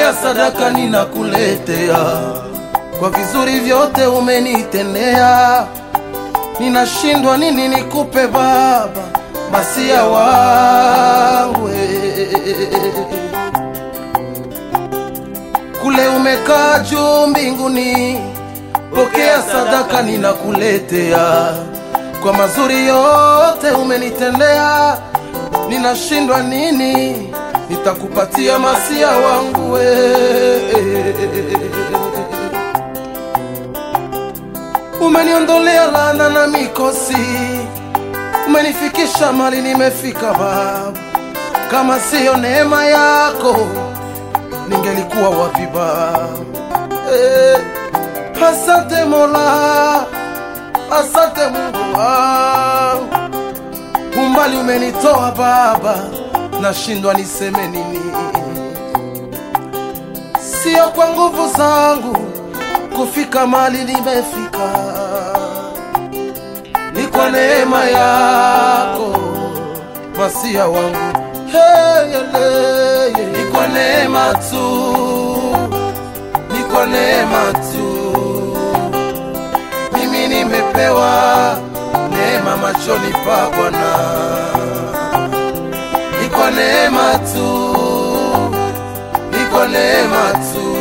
pokea sadaka ninakuletea, kwa vizuri vyote umenitendea. Ninashindwa nini nikupe Baba, masia wangu kule umekaa juu mbinguni, pokea sadaka ninakuletea, kwa mazuri yote umenitendea. Ninashindwa nini nitakupatia masia wangu we. Umeniondolea laana na mikosi, umenifikisha mali nimefika Baba. Kama siyo neema yako ningelikuwa wapi Baba? Eh, asante Mola, asante Mungu wangu, umbali umenitoa Baba, nashindwa niseme nini. Sio kwa nguvu zangu kufika mali nimefika, ni kwa neema yako masia wangu hey, yele, ni kwa neema tu, ni kwa neema tu. Mimi nimepewa neema machoni pa Bwana, ni kwa neema tu, ni kwa neema tu.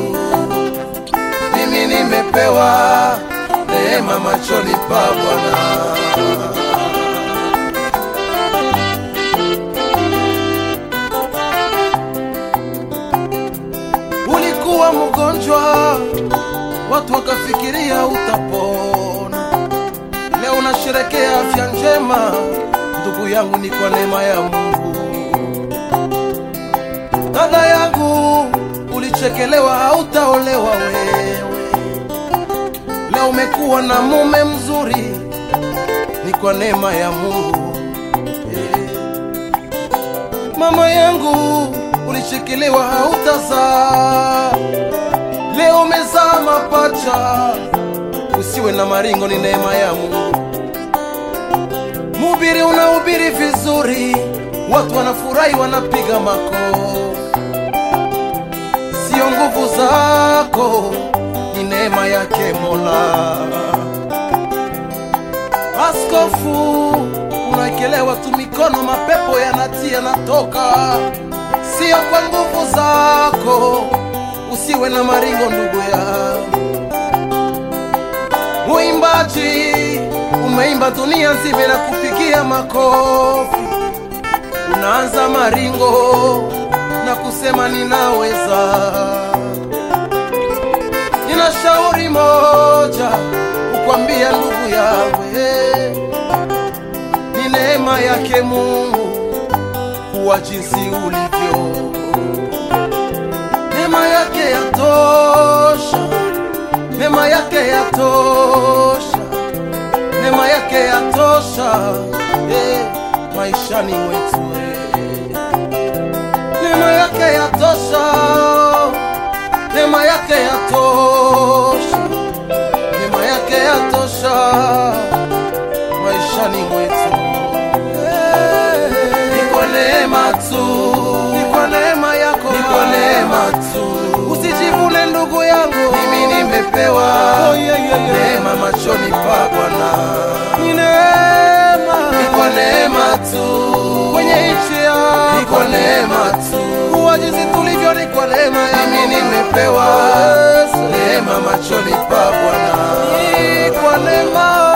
Mimi nimepewa neema machoni pa Bwana. Ulikuwa mgonjwa, watu wakafikiria utapona. Leo unasherekea afya njema, ndugu yangu, ni kwa neema ya Mungu. Dada yangu, ulichekelewa, hautaolewa wewe. Leo umekuwa na mume mzuri, ni kwa neema ya Mungu. Eh. Mama yangu ulishikiliwa hautazaa, leo umezaa mapacha. Usiwe na maringo, ni neema ya Mungu. Mhubiri unahubiri vizuri, watu wanafurahi, wanapiga makofi. Sio nguvu zako, ni neema yake Mola. Askofu unaekelewa tu mikono, mapepo yanatia yanatoka, sio kwa nguvu zako. Usiwe na maringo ndugu yangu. Muimbaji umeimba dunia nzima na kupigia makofi, unaanza maringo na kusema ninaweza. Nina shauri moja kukwambia ndugu yangu, eh, ni neema yake Mungu kuwa jinsi ulivyo. Neema yake yatosha, neema yake yatosha, neema yake yatosha eh, maishani mwetu eh. Neema yake yatosha, neema yake yatosha, neema yake yatosha maishani mwetu eh. Ni kwa neema tu, ni kwa neema yako, ni kwa neema tu. Usijivune ndugu yangu, mimi nimepewa neema machoni pa Bwana, ni neema, ni kwa neema tu kwenye nchi yako, ni kwa neema tu kuwa jinsi tulivyo, ni kwa neema ya mimi nimepewa neema machoni pa Bwana, ni kwa neema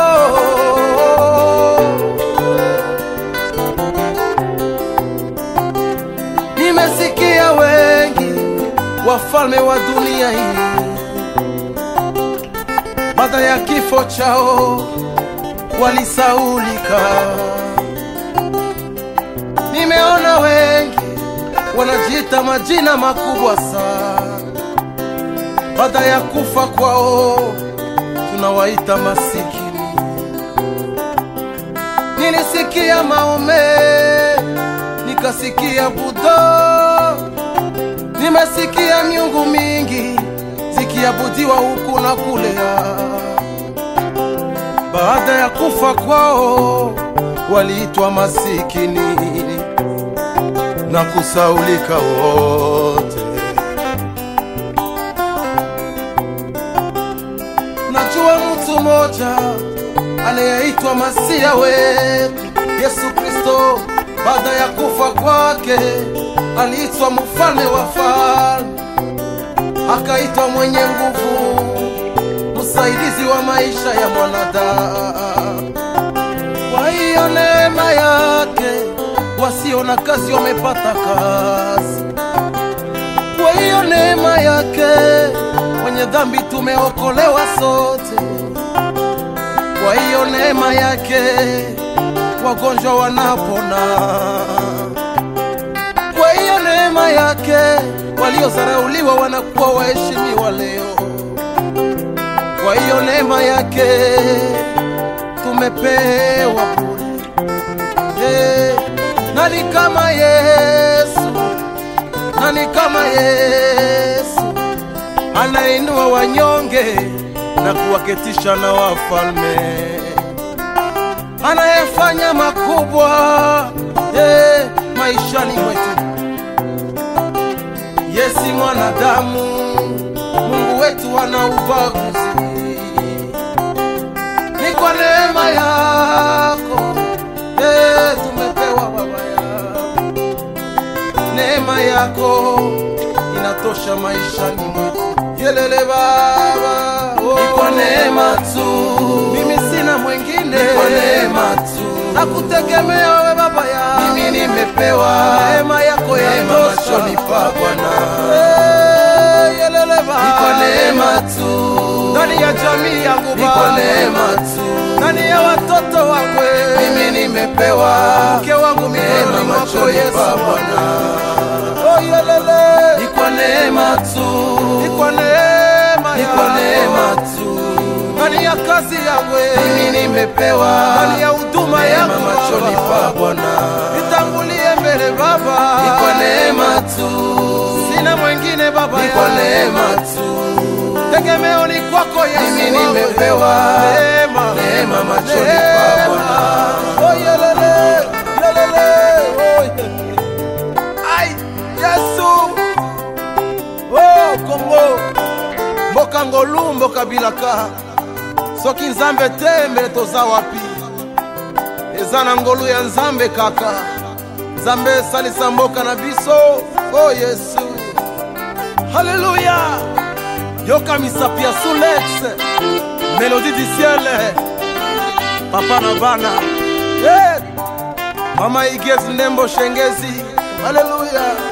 Nimesikia wengi wafalme wa dunia hii baada ya kifo chao walisaulika. Nimeona wengi wanajiita majina makubwa sana, baada ya kufa kwao tunawaita masikini. Nilisikia Maome, nikasikia Buddha, nimesikia miungu mingi zikiabudiwa huku na kule. Baada ya kufa kwao waliitwa masikini na kusaulika wote. anayeitwa masia wetu Yesu Kristo. Baada ya kufa kwake aliitwa mfalme wa falme, akaitwa mwenye nguvu, msaidizi wa maisha ya mwanadamu. Kwa hiyo neema yake wasio na kazi wamepata kazi. Kwa hiyo neema yake wenye dhambi tumeokolewa sote. Kwa hiyo neema yake wagonjwa wanapona. Kwa hiyo neema yake waliozarauliwa wanakuwa waheshimiwa leo. Kwa hiyo neema yake tumepewa bure. Eh, nani kama Yesu? Nani kama Yesu anainua wanyonge na kuwaketisha na wafalme, anayefanya makubwa eh, maishani mwetu. Yesi mwanadamu, Mungu wetu ana ubaguzi ni kwa neema yako eh, tumepewa baba yako. Neema yako inatosha maishani mwetu. Yelele baba, oh. Ni kwa neema tu, mimi sina mwingine. Ni kwa neema tu, nakutegemea wewe baba yangu. Mimi nimepewa neema yako yatosha machoni pa Bwana. Eh, yelele baba, ni kwa neema tu ndani ya jamii yangu Baba, ni kwa neema tu ndani ya watoto wangu mimi nimepewa mke wangu mikononi mwako Yesu Bwana. Oh, yelele, ni kwa neema tu, ni kwa neema, ni kwa neema tu ndani ya kazi yangu mimi nimepewa ndani ya huduma yangu machoni pa Bwana. Nitangulie mbele Baba, ni kwa neema tu, sina mwingine Baba, ni kwa neema tu tegemeo ni kwako Yesu, mimi nimepewa neema, neema machoni pa Bwana. Oh, yelele, yelele, oh, yelele. Ai, Yesu, oh, Kongo, mboka ngolu mboka bilaka soki nzambe te mbele toza wapi eza na ngolu ya nzambe kaka nzambe esalisa mboka na biso o oh, yesu haleluya yoka misapi ya sulex melodi du ciel papa na bana hey! mama igesi ndembo shengezi haleluya